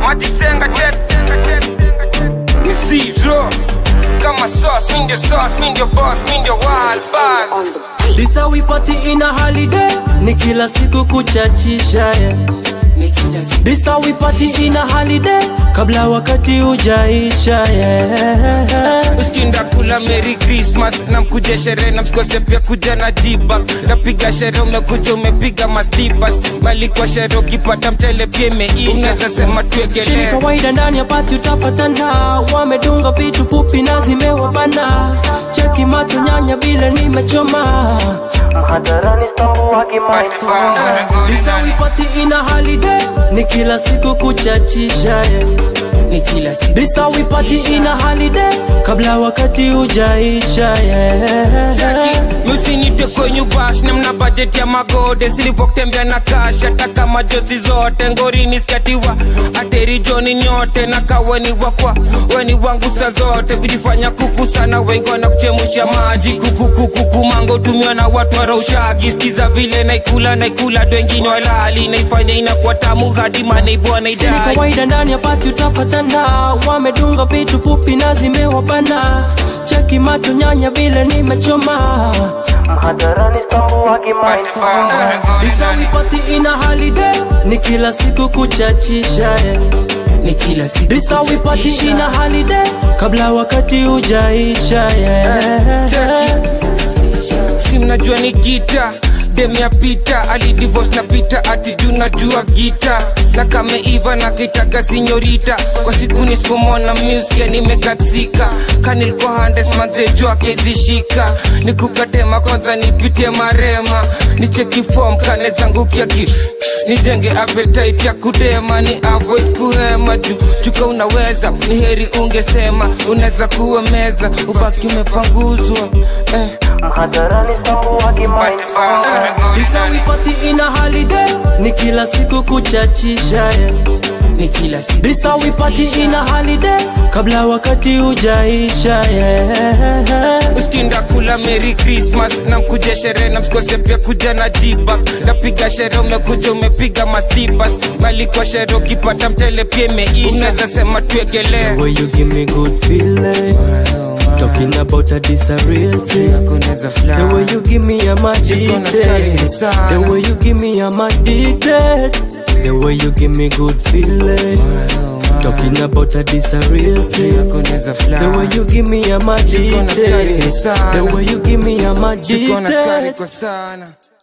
Magic Senga check Ni zero Kama sauce, mi ndio sauce, mi ndio boss, mi ndio wild boss This how we party in a holiday Ni kila siku kuchachisha yeah. This how we party in a holiday Kabla wakati ujaisha yeah. Usikinda kula Merry Christmas na mkuje sherehe na msikose pia kuja na jiba napiga sherehe umekuja umepiga mastipas bali kwa sherehe ukipata mchele pia imeisha unaweza sema Si tuegelee kawaida ndani ya pati utapatana Wamedunga vitu fupi na zimewabana Cheki macho nyanya vile nimechoma Mhadarani stambua This how we party in a holiday Ni kila siku kuchachisha yeah. ni kila siku This how we party in a holiday Kabla wakati ujaisha yeah. Jackie, musinite kwenye bash na mna budget ya magode silipotembea na cash hata kama josi zote ngorini skatiwa ateri joni nyote na kaweni wakwa weni wangu sa zote kujifanya kuku sana wengi wana kuchemusha maji kukukukuku mango tumiwa na watu waraushagi skiza vile naikula naikula wengine walali naifanya inakuwa tamu hadi maneibwa Si ni naidai kawaida ndani ya pati utapatana Wamedunga vitu fupi na zimewabana Cheki macho nyanya vile nimechoma Mhadarani stambua This how we party in a holiday Ni kila siku kuchachisha yeah. ni kila siku This how we party in a holiday Kabla wakati ujaisha yeah. Jackie, si mnajua ni gita dem ya pita alidivorce na pita ati juu najua gita na kameiva na kaitaga sinyorita kwa siku nisipomona muskia nimekatsika kanilikuwa handes manzeju akezishika nikukatema kwanza nipitie marema nicheki fom kane zangu kiaki nijenge appetite ya kudema ni avoid kuhema juu chuka unaweza ni heri ungesema unaweza kuwa meza ubaki umepanguzwa eh. This how we party in a holiday Ni kila siku kuchachisha yeah. ni kila siku This how we party in a holiday Kabla wakati ujaisha yeah. usikinda kula Merry Christmas na mkuje sherehe na msikose pia kuja na jiba napiga sherehe umekuja umepiga mastipas bali kwa sherehe ukipata mchele pia imeisha unaweza sema tuegelee The way you give me good feeling Talking about that this a real thing The way you give me I'm addicted The way you give me I'm addicted The way you give me good feeling Talking about that this a real thing The way you give me I'm addicted The way you give me I'm Siko na skari addicted kwa sana